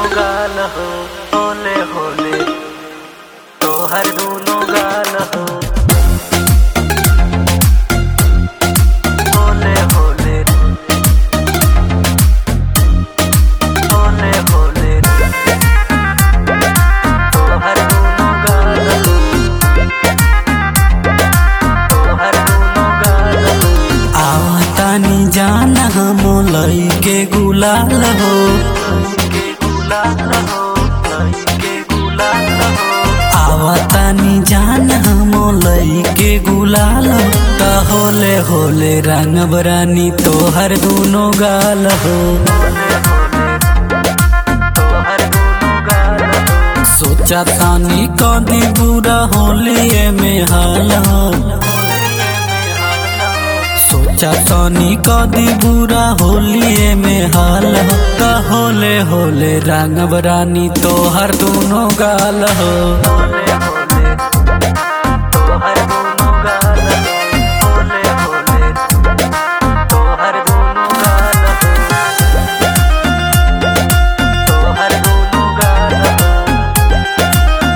गाल हो होले होले तोहर दूनो गाल हो होले होले होले होले तोहर दूनो गाल हो तोहर दूनो गाल हो आवतानी जाना हम लइके गुलाल हो के गुलाल हो के गुलाल हो आवतानी जान हम लइके गुलाल हो त होले होले रंग बरानी तोहर दूनो गाल हो तोहर दूनो गाल हो सोचा तानी कदी बुरा होलिए में हाल हो सोचा तानी कदी बुरा होलिए में हाल हो त होले होले रंग बरानी तोहर दूनो गाल हो होले होले तोहर दूनो गाल हो होले होले तोहर दूनो गाल हो तोहर दूनो गाल हो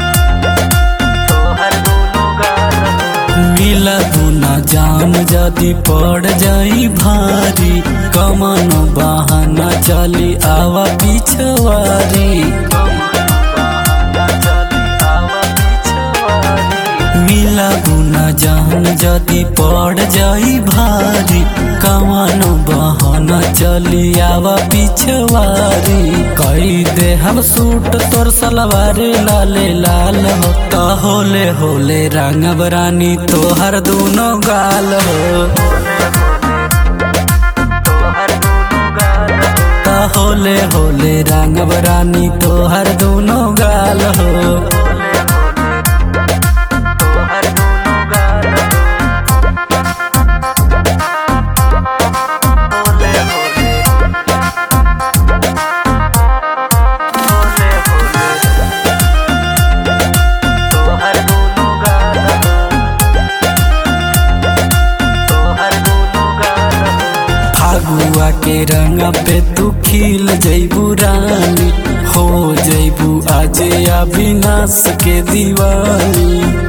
तोहर दूनो गाल हो मिला गुना जान जदी पड़ जाई भारी कमन बहाना चली आवा पिछवारी मिला गुना जान जदी पड़ जाई भारी कमन बहाना चली आवा पिछवारी कई दे हम सूट तोर सलवार लाले लाल हो त होले होले रंग बरानी तोहर दूनो गाल हो त होले होले रंग बरानी तोहर दूनो गाल हो फागुआ के रंग पे तू खिल जैबू रानी हो जैबू आज अविनाश के दीवानी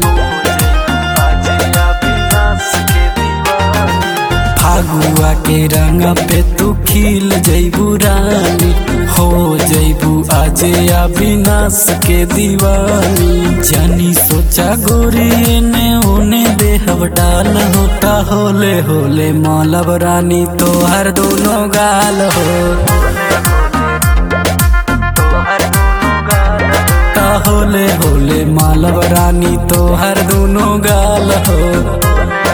फागुआ के रंग पे तू खिल जैबू रानी हो जैबू आज अविनाश के दीवानी जानी सोचा गोरी ने उने देहब डाल होता होले होले मौलब रानी तोहर दोनों गाल हो ता होले होले मालब रानी तोहर दोनों गाल हो